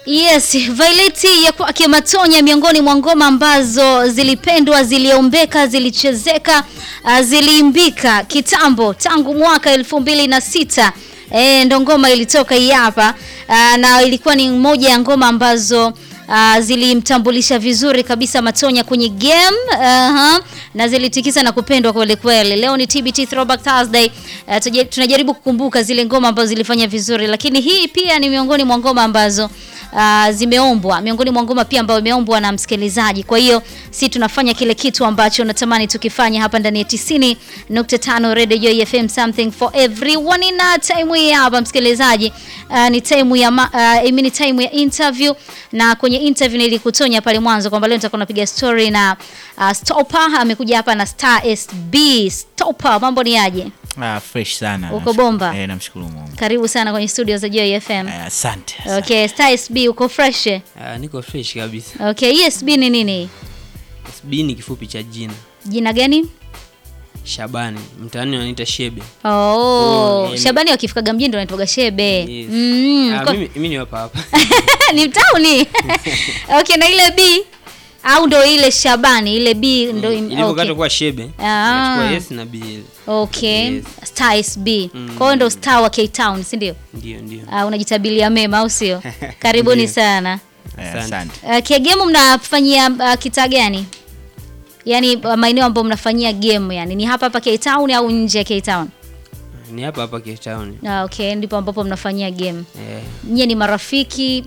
Yes, Violet ya kwake Matonya miongoni mwa ngoma ambazo zilipendwa, ziliombeka, zilichezeka, uh, ziliimbika kitambo tangu mwaka elfu mbili na sita. E, ndo ngoma ilitoka hii hapa uh, na ilikuwa ni moja ya ngoma ambazo uh, zilimtambulisha vizuri kabisa Matonya kwenye game uh-huh, na zilitikisa na kupendwa kweli kweli. Leo ni TBT Throwback Thursday. Uh, tuje- tunajaribu kukumbuka zile ngoma ambazo zilifanya vizuri, lakini hii pia ni miongoni mwa ngoma ambazo uh, zimeombwa, miongoni mwa ngoma pia ambayo imeombwa na msikilizaji. Kwa hiyo si tunafanya kile kitu ambacho natamani tukifanya hapa ndani ya 90.5 Radio Joy FM, something for everyone. Na time hii hapa msikilizaji, uh, ni time ya ma, uh, I mean time ya interview, na kwenye interview nilikutonya pale mwanzo kwamba leo nitakuwa napiga story na uh, Stopa amekuja hapa na Star SB. Stopa, mambo ni aje? Ah, fresh sana. Uko Namshukuru- bomba? Eh, namshukuru Mungu. Karibu sana kwenye studio za Joy FM. Eh, asante. asante. Okay, Star SB uko fresh? Ah, niko fresh kabisa. Okay, ESB ni nini? SB ni kifupi cha jina Jina gani? Shabani, mtaani wanaita Shebe. Oh, Oh, yani- Shabani wakifikaga mjini ndo anaitwaga Shebe. Yes. Mm, Ah, kwa- mimi, mimi ni hapa hapa. ni mtauni. okay, na ile B au ndo ile Shabani, ile B ndo im- Ilivyokata okay. kuwa Shebe. Ah. Nikachukua S na B. ile. Okay. Yes. Star SB. Mm. Kwa hiyo ndo star wa K Town, si ndio? Ndio, ndio. Uh, unajitabilia mema au sio? Karibuni Ndio. sana. Eh, Asante. asante. Uh, game mnafanyia uh, kitaa gani? Yaani uh, maeneo ambayo mnafanyia game yani ni hapa hapa K Town au nje ya K Town? Ni hapa hapa Cape Town. Ah, okay, ndipo ambapo mnafanyia game. Eh. Nyie ni marafiki